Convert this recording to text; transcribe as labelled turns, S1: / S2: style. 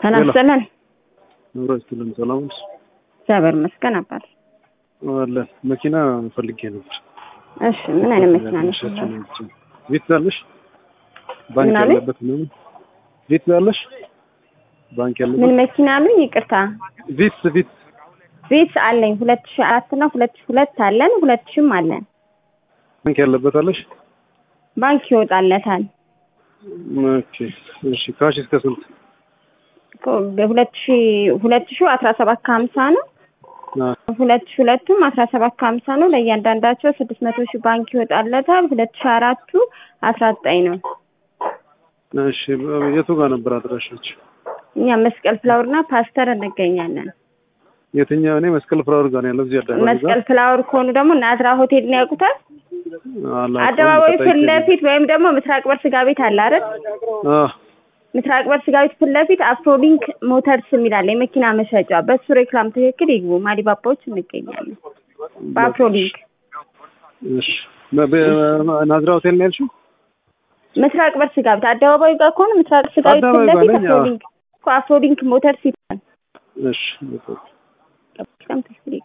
S1: ሰላም ሰላም
S2: ኑሮስትልን ሰላም ነሽ?
S1: እግዚአብሔር ይመስገን አባት።
S2: አለ መኪና ፈልጌ ነበር።
S1: እሺ ምን አይነት መኪና ነሽ?
S2: ቪትዝ አለሽ? ባንክ
S1: ምን አለኝ?
S2: ያለበት ነው። ቪትዝ አለሽ? ባንክ
S1: ምን
S2: ያለበት
S1: መኪና አሉኝ? ይቅርታ
S2: ቪትዝ ቪትዝ
S1: ቤት አለኝ ሁለት ሺህ አራት እና ሁለት ሺህ ሁለት አለን ሁለት ሺህም አለን።
S2: ባንክ ያለበት አለሽ?
S1: ባንክ ይወጣለታል።
S2: ኦኬ እሺ። ካሽ እስከ ስንት?
S1: ሁለት ሺህ ሁለት ሺህ አስራ ሰባት ከሀምሳ ነው።
S2: አ
S1: ሁለት ሺህ ሁለቱም አስራ ሰባት ከሀምሳ ነው። ለእያንዳንዳቸው ስድስት መቶ ሺህ ባንክ ይወጣለታል። ሁለት ሺህ አራቱ አስራ ዘጠኝ ነው።
S2: እሺ የቱ ጋር ነበር አድራሻች?
S1: እኛ መስቀል ፍላወር እና ፓስተር እንገኛለን።
S2: የትኛው? እኔ መስቀል ፍላወር ጋር ነው ያለው እዚህ አደባባይ ጋር
S1: መስቀል ፍላወር ከሆኑ ደግሞ ናዝራ ሆቴል ነው ያውቁታል።
S2: አላውቀውም፣
S1: አደባባዩ
S2: ተጠይቄ
S1: ፊት ለፊት ወይም ደግሞ ምስራቅ በር ስጋ ቤት አለ አይደል?
S2: አ
S1: ምስራቅ በር ስጋ ቤት ፊት ለፊት አፍሮሊንክ ሞተርስ የሚል አለ የመኪና መሸጫ። በሱ ሬክላም ትክክል ይግቡ። ማዲባባዎች እንገኛለን በአፍሮሊንክ
S2: እሺ በ- በ- ናዝራ ሆቴል ነው ያልሽው?
S1: ምስራቅ በር ስጋ ቤት አደባባዩ ጋር ከሆነ ምስራቅ ስጋ ቤት ፊት
S2: አደባባዩ ጋር
S1: ለፊት
S2: ነኝ፣ አዎ።
S1: አፍሮሊንክ እኮ አፍሮሊንክ ሞተርስ ይባላል።
S2: እሺ በቃ
S1: በጣም ትክክል